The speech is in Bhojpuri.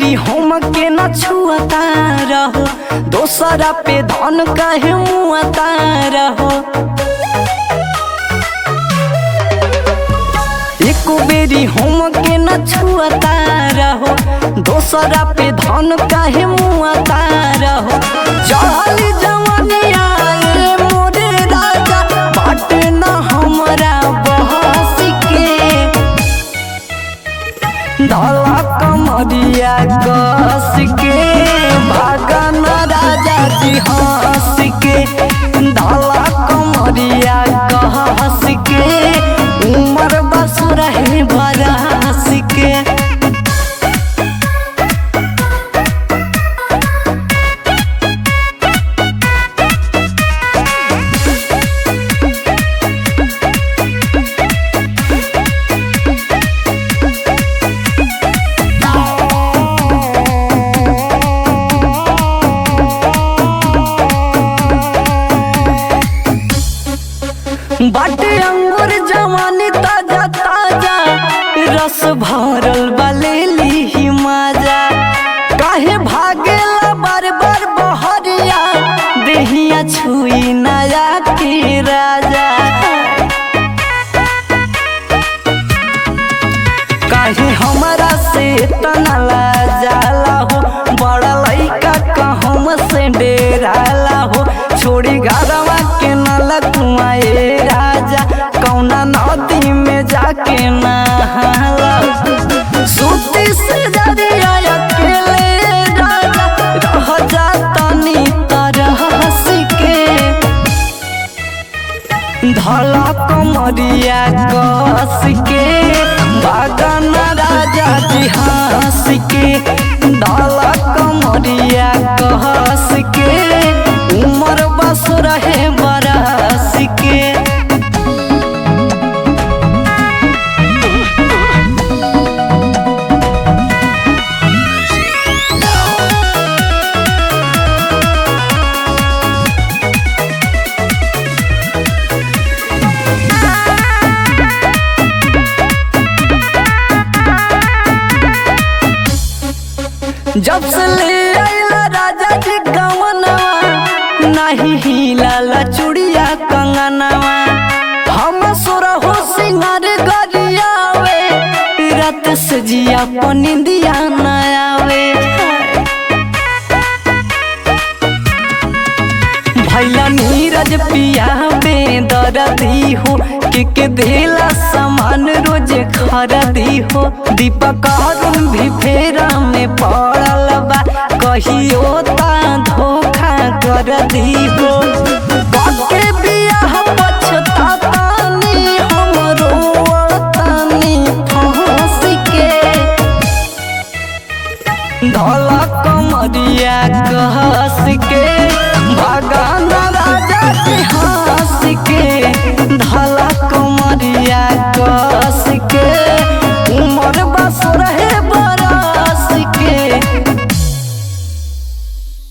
बेरी हम के न छुअता रहो दोसरा पे धन काहे मुआता रहो एको बेरी हम के न छुअता रहो दोसरा पे धन काहे मुआता रहो चढ़ली जवानिया रे मोरे राजा बाटे न हमरा बहस के धला कमरिया कस के भागन राजा जी हंस के धला कमरिया कहस के उमर बस रहे बरस के बाटे अंगूर जवानी ताजा ताजा रस भरल बलेली ही माजा काहे भागेला बार बार बहरिया देहिया छुई नया के राजा काहे हमरा से तना जाला हो बड़ा लइका कहम से डेराला हो छोड़ी घरवा के नल कुआए राजा कौना नदी में जाके नहाला सूती से जरिया अकेले राजा रह जातनी तरह के धला कमरिया कस के बागन राजा जी हंस के धला कमरिया कहस के उमर बस रहे बरस के जब से ले आइला राजा जी गवनवा नाही हिलाला चूड़िया कंगनवा हम सोरा हो सिंगार गरियावे रात से जिया पनिंदिया न आवे भैया नीरज पिया बेदरदी हो के के देला सामान रोज खरदी हो दीपक अरुण भी फेरा में पड़ल बा कहियो ता धोखा कर दी हो